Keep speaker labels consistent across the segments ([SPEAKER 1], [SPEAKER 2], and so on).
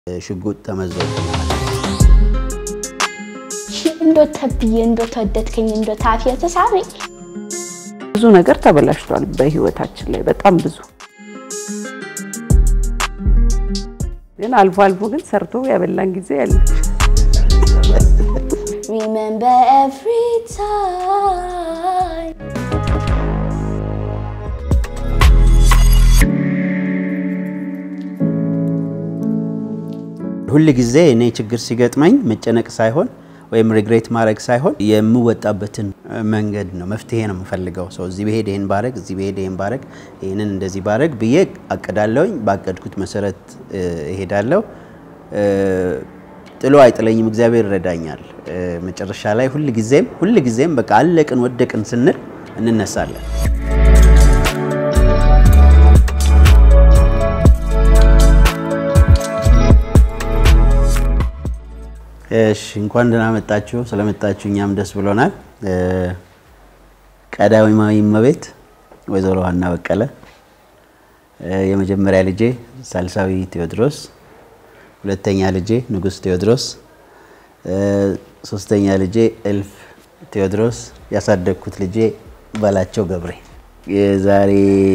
[SPEAKER 1] ሽጉጥ ተመዞ
[SPEAKER 2] እንዶ ተብዬ እንዶ ተወደድከኝ እንዶ ታፊ ተሳቢ
[SPEAKER 3] ብዙ ነገር ተበላሽቷል በህይወታችን ላይ በጣም ብዙ። ግን አልፎ አልፎ ግን ሰርቶ ያበላን ጊዜ ያለ
[SPEAKER 2] Remember every time
[SPEAKER 1] ሁል ጊዜ እኔ ችግር ሲገጥመኝ መጨነቅ ሳይሆን ወይም ሪግሬት ማድረግ ሳይሆን የምወጣበትን መንገድ ነው መፍትሄ ነው የምፈልገው። ሰው እዚህ ብሄድ ይህን ባረግ፣ እዚህ ብሄድ ይህን ባረግ፣ ይህንን እንደዚህ ባረግ ብዬ አቅዳለሁኝ። ባቀድኩት መሰረት እሄዳለሁ። ጥሎ አይጥለኝም፣ እግዚአብሔር ይረዳኛል። መጨረሻ ላይ ሁል ጊዜም ሁል ጊዜም በቃ አለቅን ወደቅን ስንል እንነሳለን። እሺ እንኳን ደህና መጣችሁ። ስለመጣችሁ እኛም ደስ ብሎናል። ቀዳማዊ እመቤት ወይዘሮ ሀና በቀለ፣ የመጀመሪያ ልጄ ሳልሳዊ ቴዎድሮስ፣ ሁለተኛ ልጄ ንጉስ ቴዎድሮስ፣ ሶስተኛ ልጄ እልፍ ቴዎድሮስ፣ ያሳደግኩት ልጄ ባላቸው ገብሬ የዛሬ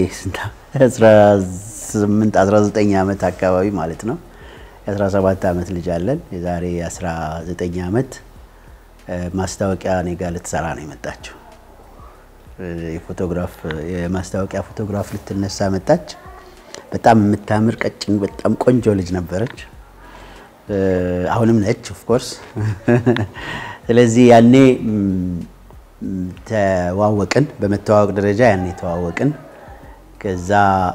[SPEAKER 1] 18 19 ዓመት አካባቢ ማለት ነው የ17 ዓመት ልጅ አለን። የዛሬ 19 ዓመት ማስታወቂያ እኔ ጋር ልትሰራ ነው የመጣችው። የፎቶግራፍ የማስታወቂያ ፎቶግራፍ ልትነሳ መጣች። በጣም የምታምር ቀጭን፣ በጣም ቆንጆ ልጅ ነበረች። አሁንም ነች ኦፍኮርስ። ስለዚህ ያኔ ተዋወቅን። በመተዋወቅ ደረጃ ያኔ ተዋወቅን። ከዛ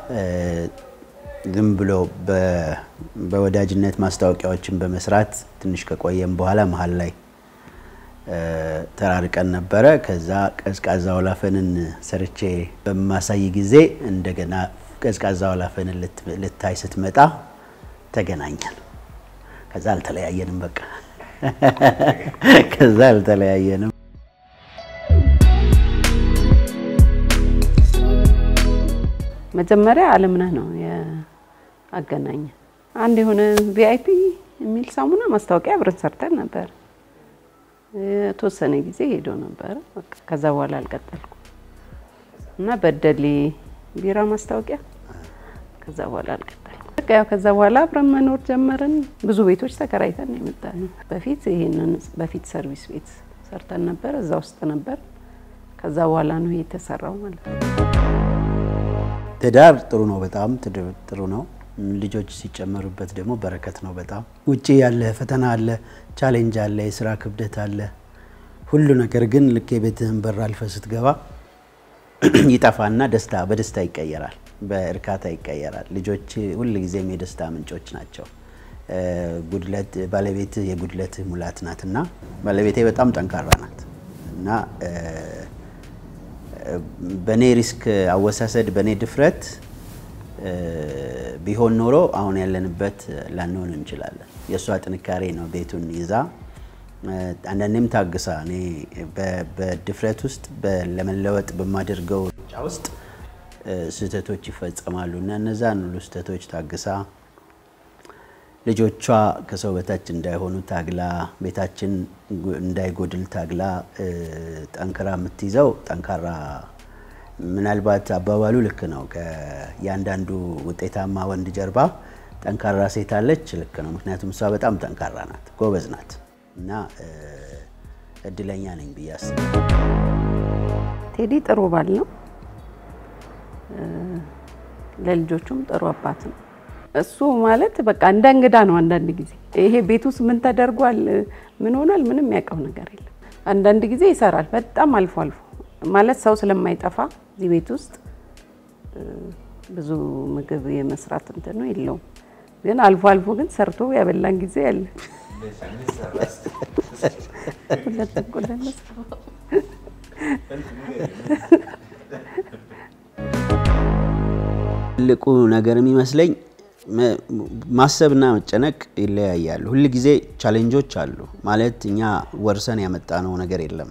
[SPEAKER 1] ዝም ብሎ በወዳጅነት ማስታወቂያዎችን በመስራት ትንሽ ከቆየም በኋላ መሀል ላይ ተራርቀን ነበረ። ከዛ ቀዝቃዛ ወላፈንን ሰርቼ በማሳይ ጊዜ እንደገና ቀዝቃዛ ወላፈንን ልታይ ስትመጣ ተገናኘን። ከዛ አልተለያየንም። በቃ ከዛ አልተለያየንም።
[SPEAKER 3] መጀመሪያ አለምነህ ነው አገናኘ አንድ የሆነ ቪአይፒ የሚል ሳሙና ማስታወቂያ አብረን ሰርተን ነበር። የተወሰነ ጊዜ ሄዶ ነበረ። ከዛ በኋላ አልቀጠልኩም እና በደሌ ቢራ ማስታወቂያ ከዛ በኋላ አልቀጠልኩም። በቃ ያው ከዛ በኋላ አብረን መኖር ጀመርን። ብዙ ቤቶች ተከራይተን የመጣ ነው። በፊት ይሄንን በፊት ሰርቪስ ቤት ሰርተን ነበር፣ እዛ ውስጥ ነበር። ከዛ በኋላ ነው የተሰራው ማለት ነው።
[SPEAKER 1] ትዳር ጥሩ ነው፣ በጣም ጥሩ ነው። ልጆች ሲጨመሩበት ደግሞ በረከት ነው። በጣም ውጭ ያለ ፈተና አለ፣ ቻሌንጅ አለ፣ የስራ ክብደት አለ፣ ሁሉ ነገር ግን ልክ የቤትህን በር አልፈ ስትገባ ይጠፋና ደስታ በደስታ ይቀየራል፣ በእርካታ ይቀየራል። ልጆች ሁል ጊዜም የደስታ ምንጮች ናቸው። ጉድለት ባለቤትህ የጉድለትህ ሙላት ናት እና ባለቤቴ በጣም ጠንካራ ናት እና በእኔ ሪስክ አወሳሰድ በእኔ ድፍረት ቢሆን ኖሮ አሁን ያለንበት ላንሆን እንችላለን። የእሷ ጥንካሬ ነው ቤቱን ይዛ አንዳንዴም ታግሳ እኔ በድፍረት ውስጥ ለመለወጥ በማደርገው ሩጫ ውስጥ ስህተቶች ይፈጸማሉ እና እነዛን ሁሉ ስህተቶች ታግሳ ልጆቿ ከሰው በታች እንዳይሆኑ ታግላ ቤታችን እንዳይጎድል ታግላ ጠንክራ የምትይዘው ጠንካራ ምናልባት አባባሉ ልክ ነው። ከእያንዳንዱ ውጤታማ ወንድ ጀርባ ጠንካራ ሴት አለች። ልክ ነው። ምክንያቱም እሷ በጣም ጠንካራ ናት፣ ጎበዝ ናት እና እድለኛ ነኝ ብዬ አስባለሁ።
[SPEAKER 3] ቴዲ ጥሩ ባል ነው፣ ለልጆቹም ጥሩ አባት ነው። እሱ ማለት በቃ እንደ እንግዳ ነው። አንዳንድ ጊዜ ይሄ ቤት ውስጥ ምን ተደርጓል፣ ምን ሆኗል፣ ምንም የሚያውቀው ነገር የለም። አንዳንድ ጊዜ ይሰራል፣ በጣም አልፎ አልፎ ማለት ሰው ስለማይጠፋ እዚህ ቤት ውስጥ ብዙ ምግብ የመስራት እንትኑ የለውም። ግን አልፎ አልፎ ግን ሰርቶ ያበላን ጊዜ አለ። ሁለት እንቁላል
[SPEAKER 1] ትልቁ ነገር የሚመስለኝ ማሰብና መጨነቅ ይለያያሉ። ሁል ጊዜ ቻሌንጆች አሉ ማለት እኛ ወርሰን ያመጣነው ነገር የለም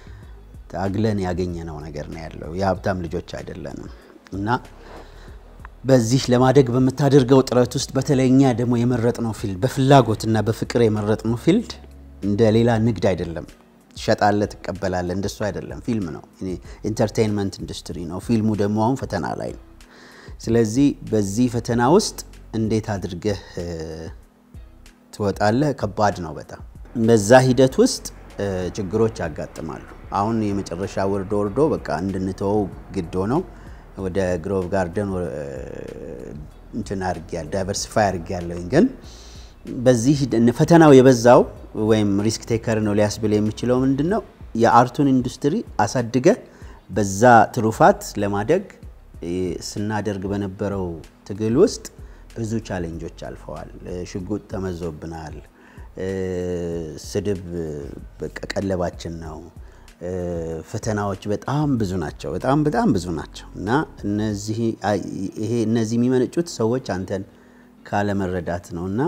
[SPEAKER 1] ታግለን ያገኘነው ነገር ነው ያለው። የሀብታም ልጆች አይደለንም እና በዚህ ለማደግ በምታደርገው ጥረት ውስጥ በተለይ እኛ ደግሞ የመረጥነው ፊልድ በፍላጎትና በፍቅር የመረጥነው ፊልድ እንደ ሌላ ንግድ አይደለም። ትሸጣለህ፣ ትቀበላለህ። እንደሱ አይደለም። ፊልም ነው፣ ኢንተርቴይንመንት ኢንዱስትሪ ነው። ፊልሙ ደግሞ አሁን ፈተና ላይ ነው። ስለዚህ በዚህ ፈተና ውስጥ እንዴት አድርገህ እ፣ ትወጣለህ? ከባድ ነው በጣም። በዛ ሂደት ውስጥ እ፣ ችግሮች ያጋጥማሉ። አሁን የመጨረሻ ወርዶ ወርዶ በቃ እንድንተወው ግድ ሆነው ወደ ግሮቭ ጋርደን ወ- እንትን አድርጌያለሁ፣ ዳይቨርሲፋይ አድርጌያለሁኝ ግን በዚህ ሂደ- ፈተናው የበዛው ወይም ሪስክ ቴከር ነው ሊያስብል የሚችለው ምንድን ነው? የአርቱን ኢንዱስትሪ አሳድገ በዛ ትሩፋት ለማደግ እ፣ ስናደርግ በነበረው ትግል ውስጥ ብዙ ቻሌንጆች አልፈዋል። እ፣ ሽጉጥ ተመዞብናል። እ፣ ስድብ በቃ ቀለባችን ነው። እ፣ ፈተናዎች በጣም ብዙ ናቸው። በጣም በጣም ብዙ ናቸው እና እነዚህ አይ- ይሄ እነዚህ የሚመነጩት ሰዎች አንተን ካለመረዳት ነው እና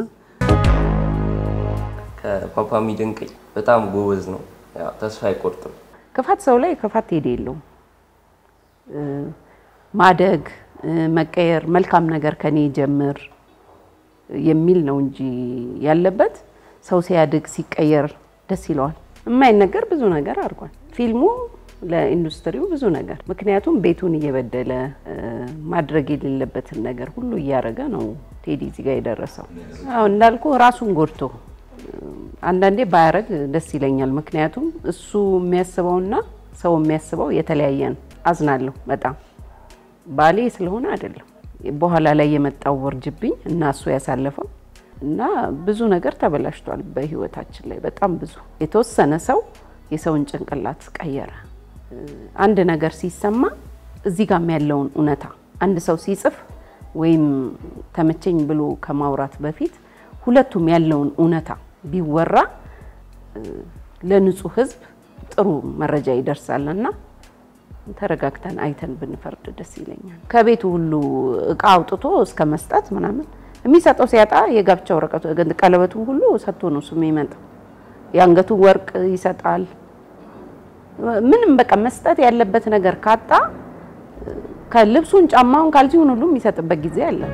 [SPEAKER 4] ከፓፓ የሚደንቀኝ በጣም ጎበዝ ነው። ያው ተስፋ አይቆርጥም።
[SPEAKER 3] ክፋት ሰው ላይ ክፋት ሄደ የለውም። እ፣ ማደግ እ፣ መቀየር፣ መልካም ነገር ከኔ ጀምር የሚል ነው እንጂ ያለበት ሰው ሲያድግ ሲቀየር ደስ ይለዋል። የማይነገር ብዙ ነገር አድርጓል ፊልሙ ለኢንዱስትሪው ብዙ ነገር ምክንያቱም ቤቱን እየበደለ እ፣ ማድረግ የሌለበትን ነገር ሁሉ እያደረገ ነው ቴዲ እዚህ ጋር የደረሰው። አዎ እንዳልኩ ራሱን ጎድቶ አንዳንዴ ባያረግ ደስ ይለኛል። ምክንያቱም እሱ የሚያስበውና ሰው የሚያስበው የተለያየ ነው። አዝናለሁ በጣም ባሌ ስለሆነ አይደለም በኋላ ላይ የመጣው ውርጅብኝ እና እሱ ያሳለፈው እና ብዙ ነገር ተበላሽቷል በህይወታችን ላይ በጣም ብዙ። የተወሰነ ሰው የሰውን ጭንቅላት ቀየረ። አንድ ነገር ሲሰማ እዚህ ጋም ያለውን እውነታ አንድ ሰው ሲጽፍ ወይም ተመቸኝ ብሎ ከማውራት በፊት ሁለቱም ያለውን እውነታ ቢወራ እ፣ ለንጹህ ህዝብ ጥሩ መረጃ ይደርሳል እና ተረጋግተን አይተን ብንፈርድ ደስ ይለኛል። ከቤቱ ሁሉ እቃ አውጥቶ እስከ መስጠት ምናምን የሚሰጠው ሲያጣ የጋብቻ ወረቀቱ ቀለበቱን ሁሉ ሰጥቶ ነው እሱ የሚመጣው። የአንገቱ ወርቅ ይሰጣል። ምንም በቃ መስጠት ያለበት ነገር ካጣ ከልብሱን፣ ጫማውን፣ ካልሲውን ሁሉ የሚሰጥበት ጊዜ አለ።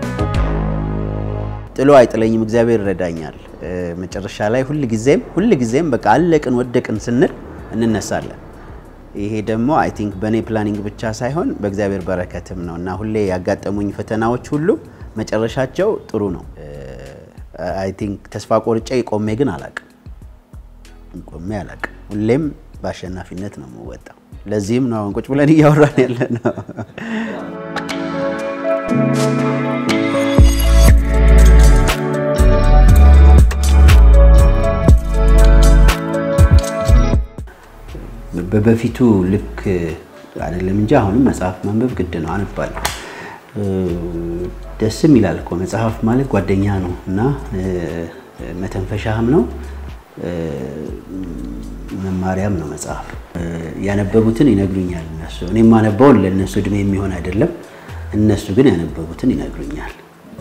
[SPEAKER 1] ጥሎ አይጥለኝም፣ እግዚአብሔር ይረዳኛል። እ፣ መጨረሻ ላይ ሁል ጊዜም ሁል ጊዜም በቃ አለቅን ወደቅን ስንል እንነሳለን። ይሄ ደግሞ አይ ቲንክ በእኔ ፕላኒንግ ብቻ ሳይሆን በእግዚአብሔር በረከትም ነው እና ሁሌ ያጋጠሙኝ ፈተናዎች ሁሉ መጨረሻቸው ጥሩ ነው። አይ ቲንክ ተስፋ ቆርጬ ቆሜ ግን አላቅም ቆሜ አላቅም። ሁሌም በአሸናፊነት ነው የምወጣው። ለዚህም ነው አሁን ቁጭ ብለን እያወራን ያለ ነው። በበፊቱ ልክ አይደለም እንጂ አሁንም መጽሐፍ ማንበብ ግድ ነው፣ አነባለሁ። እ፣ ደስም ይላል እኮ መጽሐፍ ማለት ጓደኛ ነው እና እ፣ መተንፈሻህም ነው እ፣ መማሪያም ነው መጽሐፍ። እ፣ ያነበቡትን ይነግሩኛል እነሱ። እኔ የማነበውን ለእነሱ እድሜ የሚሆን አይደለም፣ እነሱ ግን ያነበቡትን ይነግሩኛል።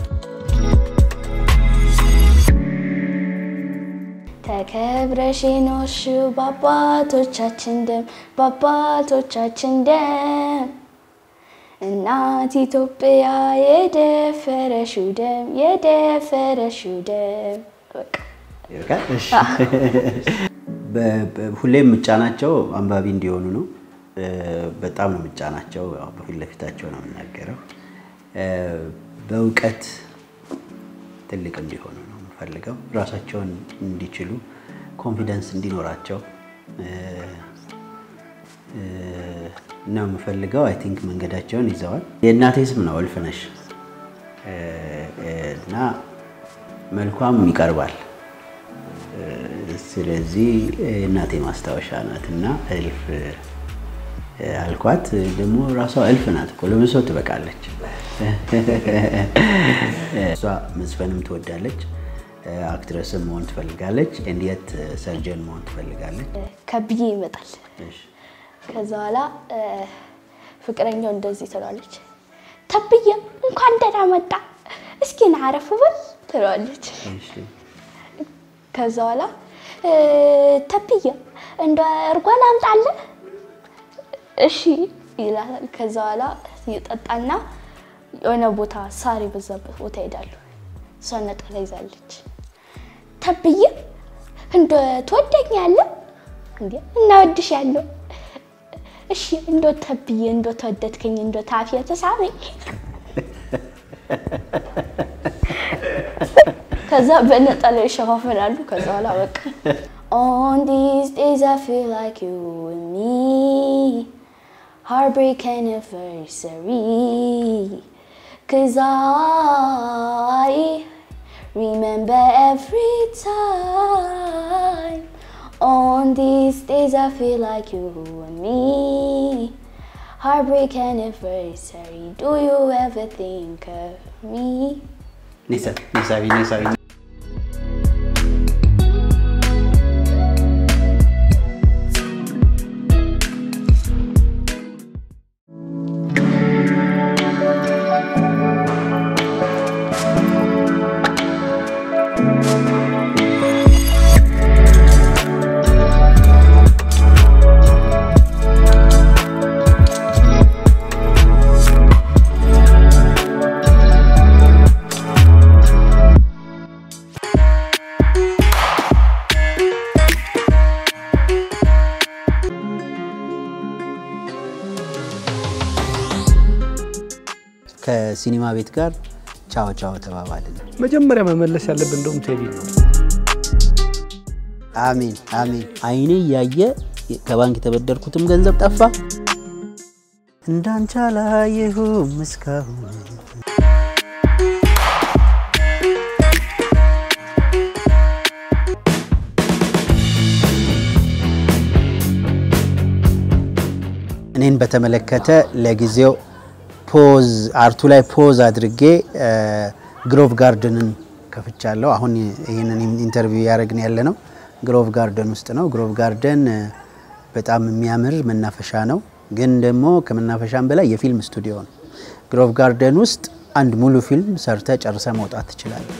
[SPEAKER 2] ተከብረሽ የኖርሽው በአባቶቻችን ደም በአባቶቻችን ደም እናት ኢትዮጵያ የደፈረሽው ደም የደፈረሽው ደም በቃ
[SPEAKER 1] ይበቃል። እሺ። በ- በ- ሁሌም የምጫናቸው አንባቢ እንዲሆኑ ነው። እ፣ በጣም ነው የምጫናቸው። ያው በፊት ለፊታቸው ነው የምናገረው። እ፣ በእውቀት ትልቅ እንዲሆኑ ነው የምፈልገው። ራሳቸውን እንዲችሉ፣ ኮንፊደንስ እንዲኖራቸው እ፣ እ፣ ነው የምፈልገው። አይ ቲንክ መንገዳቸውን ይዘዋል። የእናቴ ስም ነው እልፍነሽ እ፣ እ፣ እና መልኳም ይቀርባል ስለዚህ እናቴ ማስታወሻ ናት እና እልፍ አልኳት። ደግሞ ራሷ እልፍ ናት እኮ ለብዙ ሰው ትበቃለች። እሷ መዝፈንም ትወዳለች፣ አክትረስም መሆን ትፈልጋለች፣ እንዲየት ሰርጀን መሆን ትፈልጋለች።
[SPEAKER 2] ከብዬ ይመጣል።
[SPEAKER 1] እሺ።
[SPEAKER 2] ከዛ በኋላ እ፣ ፍቅረኛው እንደዚህ ትለዋለች፣ ተብዬ እንኳን ደህና መጣ፣ እስኪ ና አረፍ በል ትለዋለች።
[SPEAKER 1] እሺ።
[SPEAKER 2] ከዛ በኋላ እ፣ ተብዬ እንደ እርጎ ላምጣልህ እሺ ይላታል። ከዛ በኋላ ይጠጣና የሆነ ቦታ ሳር የበዛበት ቦታ ሄዳለሁ። እሷ ነጠላ ይዛለች። ተብዬ እንደ ትወደኛለህ እንዴ? እናወድሻለሁ። እሺ እንዶ ተብዬ እንዶ ተወደድከኝ እንዶ ታፊ ተሳበኝ። ከዛ በነጠላ ይሸፋፈናሉ። ከዛ በኋላ በቃ On these days I feel like you and me Heartbreak anniversary Cause I remember every time On these days I feel like you and me Heartbreak anniversary Do you ever think of me?
[SPEAKER 1] ኒሳቢ ኒሳቢ ከሲኒማ ቤት ጋር ቻው ቻው ተባባልን።
[SPEAKER 5] መጀመሪያ መመለስ ያለብን እንደውም ቴዲ ነው።
[SPEAKER 1] አሜን አሜን። አይኔ እያየ ከባንክ የተበደርኩትም ገንዘብ ጠፋ። እንዳንቺ አላየሁም እስካሁን። እኔን በተመለከተ ለጊዜው ፖዝ አርቱ ላይ ፖዝ አድርጌ ግሮቭ ጋርደንን ከፍቻለሁ። አሁን ይህንን ኢንተርቪው ያደረግን ያለ ነው ግሮቭ ጋርደን ውስጥ ነው። ግሮቭ ጋርደን በጣም የሚያምር መናፈሻ ነው፣ ግን ደግሞ ከመናፈሻም በላይ የፊልም ስቱዲዮ ነው። ግሮቭ ጋርደን ውስጥ አንድ ሙሉ ፊልም ሰርተ ጨርሰ መውጣት ትችላለህ።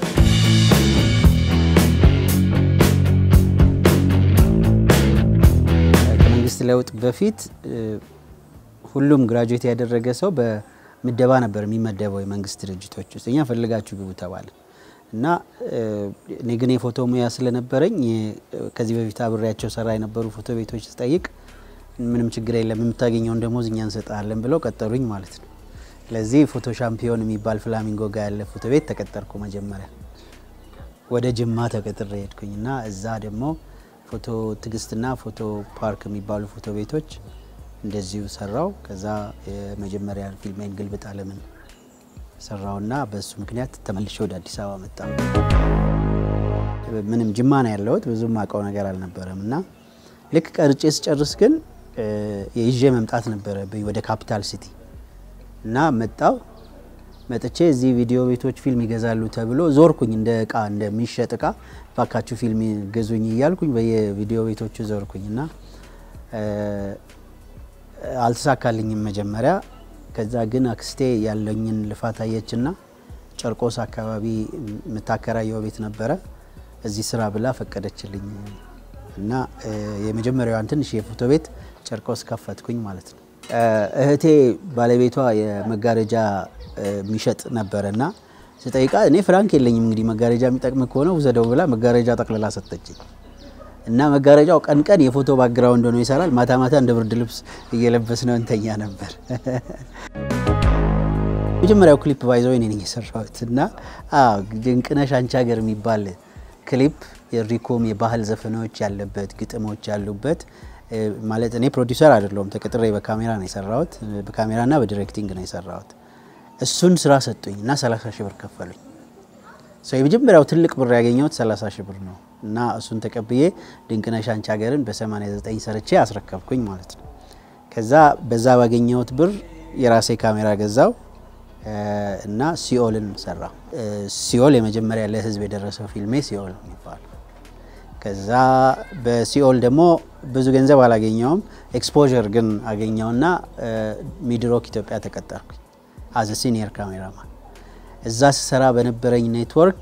[SPEAKER 1] ከመንግስት ለውጥ በፊት ሁሉም ግራጁዌት ያደረገ ሰው በምደባ ነበር የሚመደበው የመንግስት ድርጅቶች ውስጥ። እኛ ፈልጋችሁ ግቡ ተባለ እና እኔ ግን የፎቶ ሙያ ስለነበረኝ ከዚህ በፊት አብሬያቸው ሰራ የነበሩ ፎቶ ቤቶች ስጠይቅ ምንም ችግር የለም የምታገኘውን ደሞዝ እኛ እንሰጣለን ብለው ቀጠሩኝ ማለት ነው። ለዚህ ፎቶ ሻምፒዮን የሚባል ፍላሚንጎ ጋር ያለ ፎቶ ቤት ተቀጠርኩ። መጀመሪያ ወደ ጅማ ተቀጥሬ ሄድኩኝ እና እዛ ደግሞ ፎቶ ትግስትና ፎቶ ፓርክ የሚባሉ ፎቶ ቤቶች እንደዚሁ ሰራው። ከዛ የመጀመሪያ ፊልሜን ግልብጥ አለምን ሰራውና በሱ ምክንያት ተመልሼ ወደ አዲስ አበባ መጣ። ምንም ጅማ ነው ያለሁት፣ ብዙም አውቀው ነገር አልነበረም እና ልክ ቀርጬ ስጨርስ ግን ይዤ መምጣት ነበረብኝ ወደ ካፒታል ሲቲ እና መጣው። መጥቼ እዚህ ቪዲዮ ቤቶች ፊልም ይገዛሉ ተብሎ ዞርኩኝ፣ እንደ እቃ እንደሚሸጥ እቃ ባካችሁ ፊልም ገዙኝ እያልኩኝ በየቪዲዮ ቤቶቹ ዞርኩኝ እና አልተሳካልኝም መጀመሪያ። ከዛ ግን አክስቴ ያለኝን ልፋት አየችና ጨርቆስ አካባቢ የምታከራየው ቤት ነበረ። እዚህ ስራ ብላ ፈቀደችልኝ እና የመጀመሪያዋን ትንሽ የፎቶ ቤት ጨርቆስ ከፈትኩኝ ማለት ነው። እህቴ ባለቤቷ የመጋረጃ የሚሸጥ ነበረ እና ስጠይቃ እኔ ፍራንክ የለኝም እንግዲህ መጋረጃ የሚጠቅም ከሆነ ውሰደው ብላ መጋረጃ ጠቅልላ ሰጠችኝ። እና መጋረጃው ቀን ቀን የፎቶ ባክግራውንድ ሆኖ ይሰራል፣ ማታ ማታ እንደ ብርድ ልብስ እየለበስ ነው እንተኛ ነበር። መጀመሪያው ክሊፕ ባይዘው እኔ ነኝ የሰራሁት እና ድንቅነሽ አንቺ ሀገር የሚባል ክሊፕ የሪኮም የባህል ዘፈኖች ያለበት ግጥሞች ያሉበት ማለት እኔ ፕሮዲውሰር አይደለሁም፣ ተቀጥሬ በካሜራ ነው የሰራሁት። በካሜራና በዲሬክቲንግ ነው የሰራሁት። እሱን ስራ ሰጡኝ እና 30 ሺህ ብር ከፈሉኝ። የመጀመሪያው ትልቅ ብር ያገኘሁት 30 ሺህ ብር ነው እና እሱን ተቀብዬ ድንቅነሽ አንቺ ሀገርን በ89 ሰርቼ አስረከብኩኝ ማለት ነው። ከዛ በዛ ባገኘሁት ብር የራሴ ካሜራ ገዛው እና ሲኦልን ሰራ። ሲኦል የመጀመሪያ ለህዝብ የደረሰው ፊልሜ ሲኦል የሚባለው። ከዛ በሲኦል ደግሞ ብዙ ገንዘብ አላገኘውም፣ ኤክስፖዠር ግን አገኘውና ሚድሮክ ኢትዮጵያ ተቀጠርኩኝ አዘ ሲኒየር ካሜራማን። እዛ ስሰራ በነበረኝ ኔትወርክ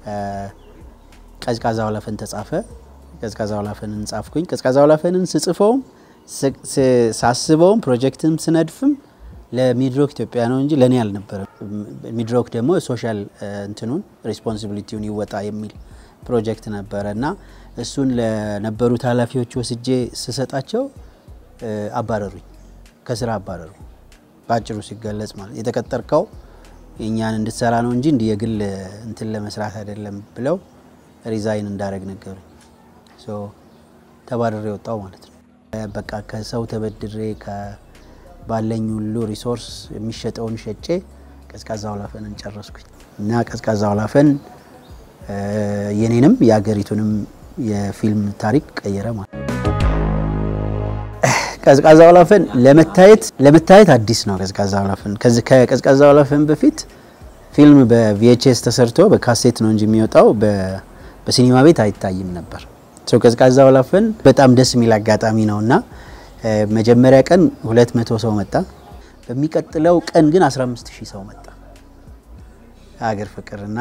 [SPEAKER 1] ቀዝቃዛ ወላፈን ተጻፈ። ቀዝቃዛ ወላፈንን ጻፍኩኝ። ቀዝቃዛ ወላፈንን ስጽፈውም ሳስበውም ፕሮጀክትም ስነድፍም ለሚድሮክ ኢትዮጵያ ነው እንጂ ለእኔ አልነበረም። ሚድሮክ ደግሞ ሶሻል እንትኑን ሪስፖንሲቢሊቲውን ይወጣ የሚል ፕሮጀክት ነበረ እና እሱን ለነበሩት ኃላፊዎች ወስጄ ስሰጣቸው አባረሩኝ፣ ከስራ አባረሩኝ። በአጭሩ ሲገለጽ ማለት የተቀጠርከው እኛን እንድትሰራ ነው እንጂ እንዲህ የግል እንትን ለመስራት አይደለም ብለው ሪዛይን እንዳደረግ ነገሩኝ። ተባረሬ ወጣው ማለት ነው። በቃ ከሰው ተበድሬ ባለኝ ሁሉ ሪሶርስ የሚሸጠውን ሸጬ ቀዝቃዛ ወላፈንን ጨረስኩኝ እና ቀዝቃዛ ወላፈን የኔንም የሀገሪቱንም የፊልም ታሪክ ቀየረ ማለት ነው። ቀዝቃዛ ወላፈን ለመታየት ለመታየት አዲስ ነው። ቀዝቃዛ ወላፈን ከቀዝቃዛ ወላፈን በፊት ፊልም በቪኤችኤስ ተሰርቶ በካሴት ነው እንጂ የሚወጣው በሲኒማ ቤት አይታይም ነበር። ሰው ቀዝቃዛ ወላፈን በጣም ደስ የሚል አጋጣሚ ነው እና መጀመሪያ ቀን ሁለት መቶ ሰው መጣ። በሚቀጥለው ቀን ግን 15 ሺህ ሰው መጣ። ሀገር ፍቅር እና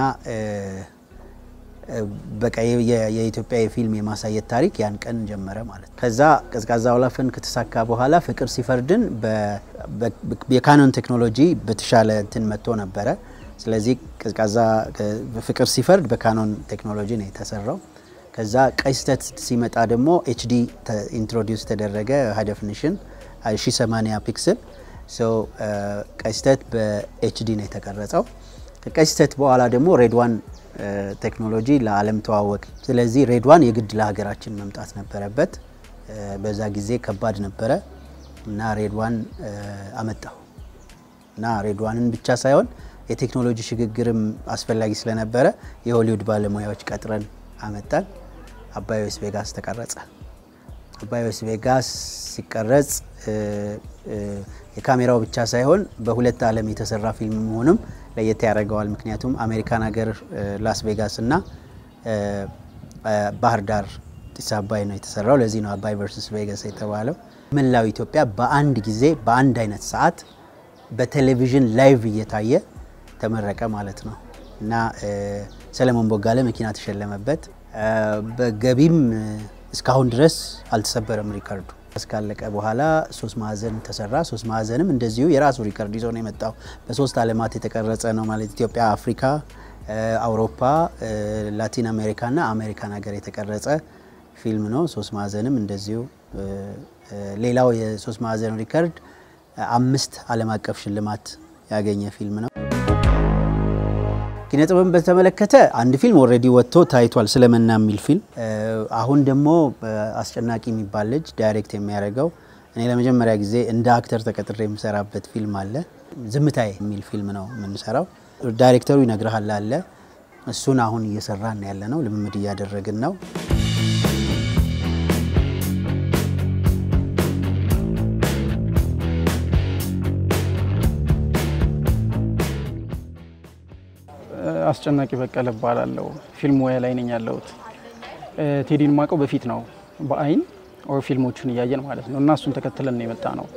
[SPEAKER 1] በቃ የኢትዮጵያ የፊልም የማሳየት ታሪክ ያን ቀን ጀመረ ማለት ነው። ከዛ ቀዝቃዛ ወላፈን ከተሳካ በኋላ ፍቅር ሲፈርድን የካኖን ቴክኖሎጂ በተሻለ እንትን መጥቶ ነበረ። ስለዚህ ቀዝቃዛ ፍቅር ሲፈርድ በካኖን ቴክኖሎጂ ነው የተሰራው። ከዛ ቀይ ስህተት ሲመጣ ደግሞ ኤችዲ ኢንትሮዲውስ ተደረገ። ሃይ ዴፊኒሽን 1080 ፒክስል ቀይ ስህተት በኤችዲ ነው የተቀረጸው። ከቀይ ስህተት በኋላ ደግሞ ሬድዋን ቴክኖሎጂ ለዓለም ተዋወቅ። ስለዚህ ሬድዋን የግድ ለሀገራችን መምጣት ነበረበት። በዛ ጊዜ ከባድ ነበረ እና ሬድዋን አመጣሁ እና ሬድዋንን ብቻ ሳይሆን የቴክኖሎጂ ሽግግርም አስፈላጊ ስለነበረ የሆሊውድ ባለሙያዎች ቀጥረን አመጣን። አባይ ዌስ ቬጋስ ተቀረጸ። አባይ ዌስ ቬጋስ ሲቀረጽ የካሜራው ብቻ ሳይሆን በሁለት ዓለም የተሰራ ፊልም መሆኑም ለየት ያደርገዋል። ምክንያቱም አሜሪካን ሀገር ላስ ቬጋስ እና ባህር ዳር ጢስ አባይ ነው የተሰራው። ለዚህ ነው አባይ ቨርሰስ ቬጋስ የተባለው። መላው ኢትዮጵያ በአንድ ጊዜ በአንድ አይነት ሰዓት በቴሌቪዥን ላይቭ እየታየ ተመረቀ ማለት ነው እና ሰለሞን ቦጋለ መኪና ተሸለመበት። በገቢም እስካሁን ድረስ አልተሰበረም ሪከርዱ። እስካለቀ በኋላ ሶስት ማዕዘን ተሰራ። ሶስት ማዕዘንም እንደዚሁ የራሱ ሪከርድ ይዞ ነው የመጣው። በሶስት ዓለማት የተቀረጸ ነው ማለት ኢትዮጵያ፣ አፍሪካ፣ አውሮፓ፣ ላቲን አሜሪካ እና አሜሪካን ሀገር የተቀረጸ ፊልም ነው። ሶስት ማዕዘንም እንደዚሁ። ሌላው የሶስት ማዕዘን ሪከርድ አምስት ዓለም አቀፍ ሽልማት ያገኘ ፊልም ነው። ኪነ ጥበብን በተመለከተ አንድ ፊልም ኦልሬዲ ወጥቶ ታይቷል፣ ስለመና የሚል ፊልም። አሁን ደግሞ አስጨናቂ የሚባል ልጅ ዳይሬክት የሚያደርገው እኔ ለመጀመሪያ ጊዜ እንደ አክተር ተቀጥሬ የምሰራበት ፊልም አለ። ዝምታዬ የሚል ፊልም ነው የምንሰራው። ዳይሬክተሩ ይነግርሃል አለ። እሱን አሁን እየሰራን ያለ ነው፣ ልምምድ እያደረግን ነው።
[SPEAKER 6] አስጨናቂ በቀለ እባላለሁ። ፊልም ሙያ ላይ ነኝ ያለሁት። ቴዲን ማቀው በፊት ነው በአይን ኦር ፊልሞቹን እያየን ማለት ነው እና እሱን ተከትለን ነው የመጣ ነው።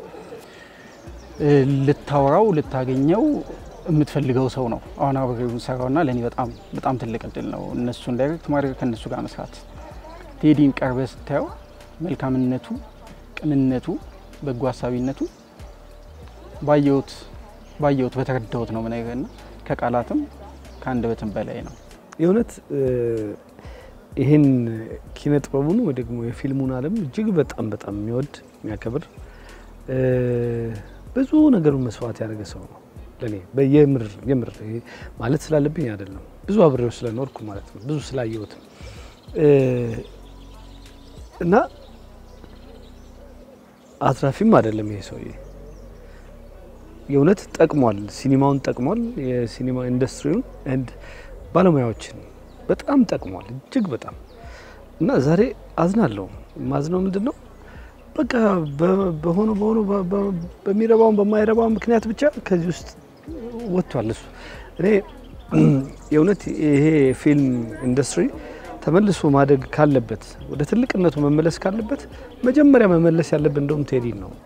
[SPEAKER 6] ልታወራው ልታገኘው የምትፈልገው ሰው ነው አሁን አብሬው ሰራውና ለእኔ በጣም በጣም ትልቅ እድል ነው እነሱን ዳይሬክት ማድረግ ከእነሱ ጋር መስራት። ቴዲን ቀርበ ስታየው መልካምነቱ፣ ቅንነቱ፣ በጎ ሀሳቢነቱ ባየሁት ባየሁት በተረዳሁት ነው ምነግርና ከቃላትም ከአንደበትም በላይ ነው።
[SPEAKER 5] የእውነት ይህን ኪነ ጥበቡን ወይ ደግሞ የፊልሙን ዓለም እጅግ በጣም በጣም የሚወድ የሚያከብር ብዙ ነገሩን መስዋዕት ያደረገ ሰው ነው ለእኔ የምር የምር ማለት ስላለብኝ አይደለም፣ ብዙ አብሬው ስለኖርኩ ማለት ነው፣ ብዙ ስላየሁት እና አትራፊም አይደለም ይሄ ሰውዬ የእውነት ጠቅሟል። ሲኒማውን ጠቅሟል። የሲኒማ ኢንዱስትሪውን ኤንድ ባለሙያዎችን በጣም ጠቅሟል፣ እጅግ በጣም እና ዛሬ አዝናለሁ። ማዝነው ምንድን ነው በቃ በሆነ በሆነ በሚረባውን በማይረባውን ምክንያት ብቻ ከዚህ ውስጥ ወጥቷል። እሱ እኔ የእውነት ይሄ ፊልም ኢንዱስትሪ ተመልሶ ማደግ ካለበት ወደ ትልቅነቱ መመለስ ካለበት መጀመሪያ መመለስ ያለብን እንደውም ቴዲን ነው።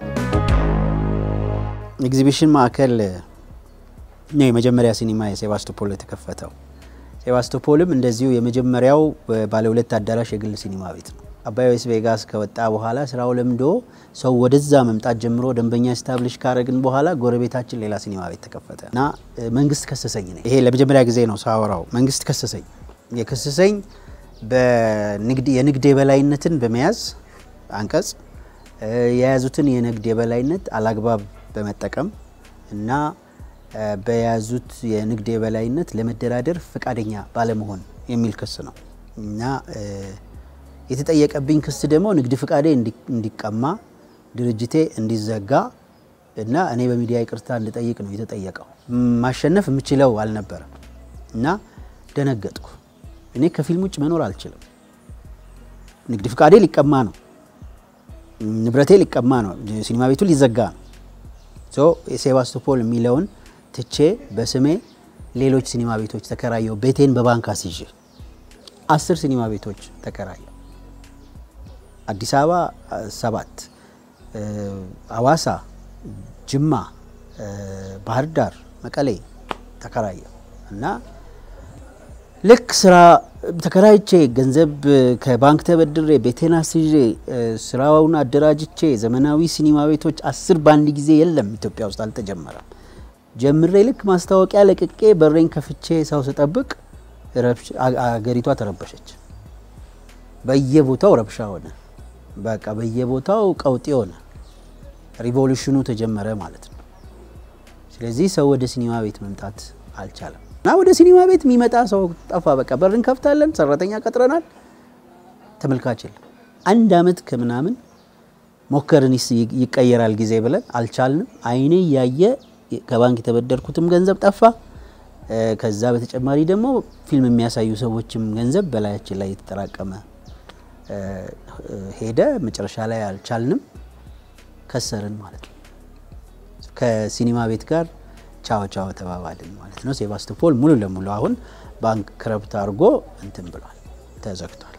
[SPEAKER 1] ኤግዚቢሽን ማዕከል ነው የመጀመሪያ ሲኒማ የሴባስቶፖል የተከፈተው። ሴባስቶፖልም እንደዚሁ የመጀመሪያው ባለ ሁለት አዳራሽ የግል ሲኒማ ቤት ነው። አባይ ዌስ ቬጋስ ከወጣ በኋላ ስራው ለምዶ ሰው ወደዛ መምጣት ጀምሮ ደንበኛ ስታብሊሽ ካረግን በኋላ ጎረቤታችን ሌላ ሲኒማ ቤት ተከፈተ እና እ፣ መንግስት ከሰሰኝ። እኔ ይሄ ለመጀመሪያ ጊዜ ነው ሳወራው። መንግስት ከሰሰኝ። የከሰሰኝ በንግድ የንግድ የበላይነትን በመያዝ አንቀጽ እ፣ የያዙትን የንግድ የበላይነት አላግባብ በመጠቀም እና እ፣ በያዙት የንግድ የበላይነት ለመደራደር ፈቃደኛ ባለመሆን የሚል ክስ ነው እና እ፣ የተጠየቀብኝ ክስ ደግሞ ንግድ ፍቃዴ እንዲ- እንዲቀማ ድርጅቴ እንዲዘጋ እና እኔ በሚዲያ ይቅርታ እንድጠይቅ ነው የተጠየቀው። ማሸነፍ የምችለው አልነበረም እና ደነገጥኩ። እኔ ከፊልም ውጭ መኖር አልችልም። ንግድ ፍቃዴ ሊቀማ ነው፣ ንብረቴ ሊቀማ ነው፣ ሲኒማ ቤቱ ሊዘጋ ነው። ሶ የሴባስቶፖል የሚለውን ትቼ በስሜ ሌሎች ሲኒማ ቤቶች ተከራየው። ቤቴን በባንክ አስይዤ አስር ሲኒማ ቤቶች ተከራየው። አዲስ አበባ አ, ሰባት እ፣ አዋሳ፣ ጅማ፣ እ፣ ባህር ዳር፣ መቀሌ ተከራየው እና ልክ ስራ ተከራይቼ ገንዘብ ከባንክ ተበድሬ ቤቴን አስይዤ እ፣ ስራውን አደራጅቼ ዘመናዊ ሲኒማ ቤቶች አስር በአንድ ጊዜ የለም ኢትዮጵያ ውስጥ አልተጀመረም። ጀምሬ ልክ ማስታወቂያ ለቅቄ በሬን ከፍቼ ሰው ስጠብቅ ረብሽ- አ- አገሪቷ ተረበሸች። በየቦታው ረብሻ ሆነ። በቃ በየቦታው ቀውጤ ሆነ። ሪቮሉሽኑ ተጀመረ ማለት ነው። ስለዚህ ሰው ወደ ሲኒማ ቤት መምጣት አልቻለም እና ወደ ሲኒማ ቤት የሚመጣ ሰው ጠፋ። በቃ በር እንከፍታለን፣ ሰራተኛ ቀጥረናል፣ ተመልካች የለም። አንድ አመት ከምናምን ሞከርን፣ ይስ- ይቀየራል ጊዜ ብለን አልቻልንም። አይኔ እያየ ከባንክ የተበደርኩትም ገንዘብ ጠፋ። እ፣ ከዛ በተጨማሪ ደግሞ ፊልም የሚያሳዩ ሰዎችም ገንዘብ በላያችን ላይ የተጠራቀመ እ፣ እ፣ ሄደ። መጨረሻ ላይ አልቻልንም፣ ከሰርን ማለት ነው። ከሲኒማ ቤት ጋር ቻው ቻው ተባባልን ማለት ነው። ሴባስቶፖል ሙሉ ለሙሉ አሁን ባንክ ክረብት አድርጎ እንትን ብሏል፣ ተዘግቷል።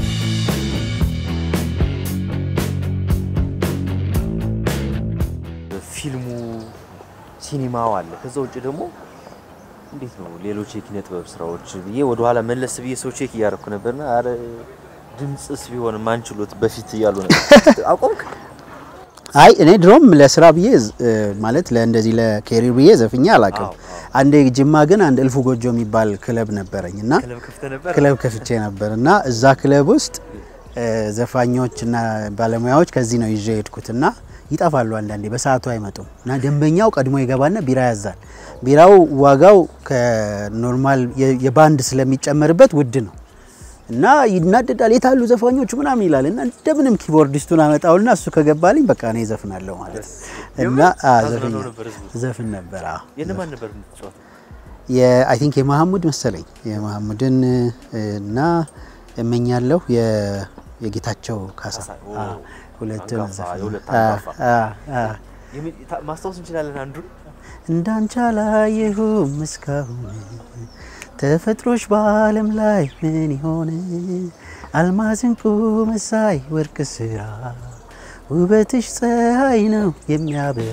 [SPEAKER 7] ፊልሙ ሲኒማው አለ። ከዛ ውጭ ደግሞ እንዴት ነው ሌሎች የኪነ ጥበብ ስራዎች ብዬ ወደኋላ መለስ ብዬ ሰው ቼክ እያደረኩ ነበርና አረ ድምፅስ ቢሆን ማንችሎት በፊት እያሉ ነበር። አቆምክ?
[SPEAKER 1] አይ እኔ ድሮም ለስራ ብዬ ዝ- እ፣ ማለት ለእንደዚህ ለኬሪር ብዬ ዘፍኛ አላውቅም። አንዴ ጅማ ግን አንድ እልፉ ጎጆ የሚባል ክለብ ነበረኝ እና
[SPEAKER 7] ክለብ ከፍተህ ነበር?
[SPEAKER 1] ክለብ ከፍቼ ነበር እና እዛ ክለብ ውስጥ እ፣ ዘፋኞች እና ባለሙያዎች ከዚህ ነው ይዤ የሄድኩት እና ይጠፋሉ አንዳንዴ በሰዓቱ አይመጡም እና ደንበኛው ቀድሞ ይገባና ቢራ ያዛል። ቢራው ዋጋው ከኖርማል የ- የባንድ ስለሚጨመርበት ውድ ነው እና ይናደዳል። የታሉ ዘፋኞቹ ምናምን ይላል እና እንደምንም ኪቦርዲስቱን አመጣውና እሱ ከገባልኝ በቃ እኔ ዘፍናለሁ ማለት ነው እና አ፣
[SPEAKER 7] ታዝናናው
[SPEAKER 1] ዘፈኛ-
[SPEAKER 7] ነበር ህዝቡ?
[SPEAKER 1] ዘፍን ነበር። አዎ።
[SPEAKER 7] የእነማን ነበር የምትጫወተው?
[SPEAKER 1] የአይ ቲንክ የመሐሙድ መሰለኝ የመሐሙድን እና እመኛለሁ የ- የጌታቸው ካሳ
[SPEAKER 7] ካሳ፣ ኦ፣
[SPEAKER 1] አ፣ ሁለቱን
[SPEAKER 7] አንጋፋ፣
[SPEAKER 1] ዘፈን-
[SPEAKER 7] የሁለት
[SPEAKER 1] አ፣
[SPEAKER 7] አንጋፋ።
[SPEAKER 1] አ፣ አ።
[SPEAKER 7] የሚ- ታ- ማስታወስ እንችላለን አንዱን
[SPEAKER 1] እንዳንቺ አላየሁም እስካሁን ተፈጥሮሽ በዓለም ላይ ምን ይሆን አልማዝ እንቁ መሳይ ወርቅ ስራ ውበትሽ ፀሐይ ነው የሚያበራ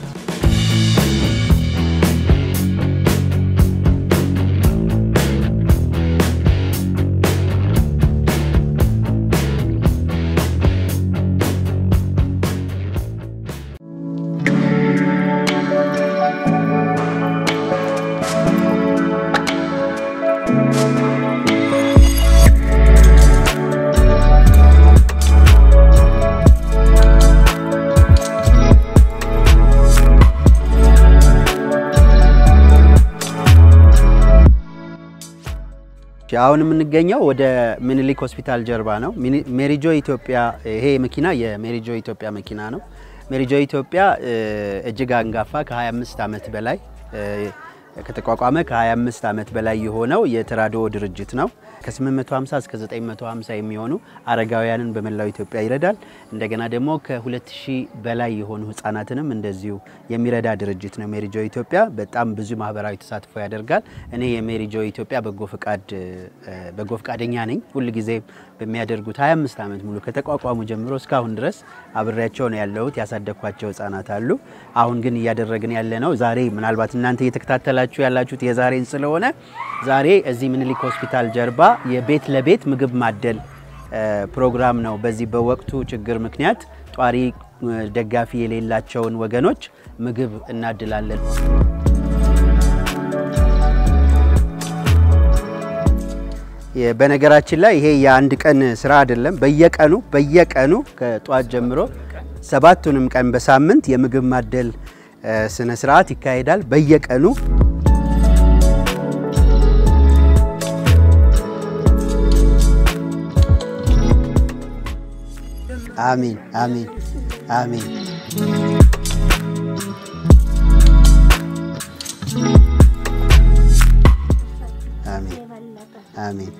[SPEAKER 1] አሁን የምንገኘው ወደ ምኒልክ ሆስፒታል ጀርባ ነው። ሚኒ- ሜሪጆ ኢትዮጵያ ይሄ መኪና የሜሪጆ ኢትዮጵያ መኪና ነው። ሜሪጆ ኢትዮጵያ እ፣ እጅግ አንጋፋ ከ25 ዓመት በላይ እ፣ ከተቋቋመ ከ25 ዓመት በላይ የሆነው የተራድኦ ድርጅት ነው። ከ850 እስከ 950 የሚሆኑ አረጋውያንን በመላው ኢትዮጵያ ይረዳል። እንደገና ደግሞ ከ2000 በላይ የሆኑ ህጻናትንም እንደዚሁ የሚረዳ ድርጅት ነው ሜሪጆ ኢትዮጵያ። በጣም ብዙ ማህበራዊ ተሳትፎ ያደርጋል። እኔ የሜሪጆ ኢትዮጵያ በጎ ፈቃድ እ፣ በጎ ፈቃደኛ ነኝ። ሁልጊዜ በሚያደርጉት 25 ዓመት ሙሉ ከተቋቋሙ ጀምሮ እስካሁን ድረስ አብሬያቸው ነው ያለሁት። ያሳደግኳቸው ህጻናት አሉ። አሁን ግን እያደረግን ያለ ነው ዛሬ ምናልባት እናንተ እየተከታተላችሁ ያላችሁት የዛሬን ስለሆነ ዛሬ እዚህ ምኒልክ ሆስፒታል ጀርባ የቤት ለቤት ምግብ ማደል ፕሮግራም ነው። በዚህ በወቅቱ ችግር ምክንያት ጧሪ ደጋፊ የሌላቸውን ወገኖች ምግብ እናድላለን። በነገራችን ላይ ይሄ የአንድ ቀን ስራ አይደለም። በየቀኑ በየቀኑ ከጧት ጀምሮ ሰባቱንም ቀን በሳምንት የምግብ ማደል ስነ ስርዓት ይካሄዳል። በየቀኑ አሚን አሚን አሚን። አሚን አሚን።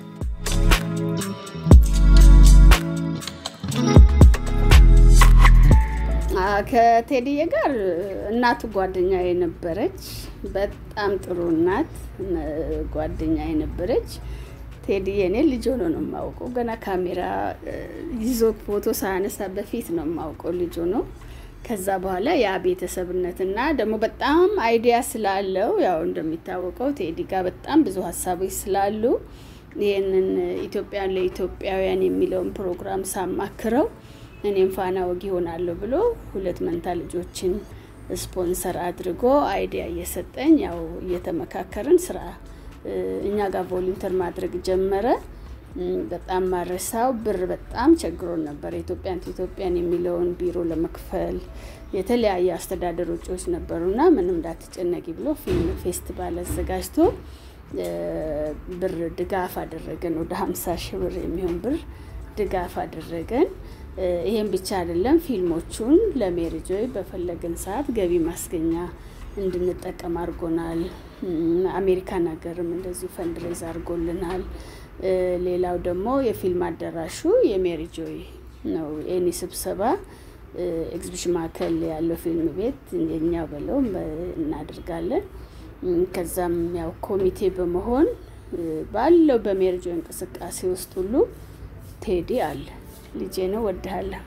[SPEAKER 3] ከቴዲዬ ጋር እናቱ ጓደኛ የነበረች በጣም ጥሩ እናት ጓደኛ የነበረች ቴዲዬ እኔ ልጅ ሆኖ ነው የማውቀው። ገና ካሜራ ይዞ ፎቶ ሳያነሳ በፊት ነው የማውቀው ልጅ ሆኖ። ከዛ በኋላ ያ ቤተሰብነትና ደግሞ በጣም አይዲያ ስላለው ያው እንደሚታወቀው ቴዲ ጋር በጣም ብዙ ሀሳቦች ስላሉ ይህንን ኢትዮጵያን ለኢትዮጵያውያን የሚለውን ፕሮግራም ሳማክረው እኔም ፋና ወጊ ይሆናለሁ ብሎ ሁለት መንታ ልጆችን ስፖንሰር አድርጎ አይዲያ እየሰጠኝ ያው እየተመካከርን ስራ እኛ ጋር ቮሉንተር ማድረግ ጀመረ። በጣም ማረሳው ብር በጣም ቸግሮን ነበር። ኢትዮጵያን ኢትዮጵያን የሚለውን ቢሮ ለመክፈል የተለያየ አስተዳደር ወጪዎች ነበሩና ምንም እንዳትጨነቂ ብሎ ፊልም ፌስቲቫል አዘጋጅቶ ብር ድጋፍ አደረገን። ወደ ሀምሳ ሺህ ብር የሚሆን ብር ድጋፍ አደረገን። ይሄን ብቻ አይደለም፣ ፊልሞቹን ለሜሪጆይ በፈለግን ሰዓት ገቢ ማስገኛ እንድንጠቀም አድርጎናል። አሜሪካን ሀገርም እንደዚሁ ፈንድሬዝ አድርጎልናል። ሌላው ደግሞ የፊልም አዳራሹ የሜሪጆይ ነው። ኤኒ ስብሰባ ኤግዚቢሽን ማዕከል ያለው ፊልም ቤት የኛው በለው እናደርጋለን። ከዛም ያው ኮሚቴ በመሆን ባለው በሜሪጆይ እንቅስቃሴ ውስጥ ሁሉ ቴዲ አለ። ልጄ ነው፣ ወድሃለሁ።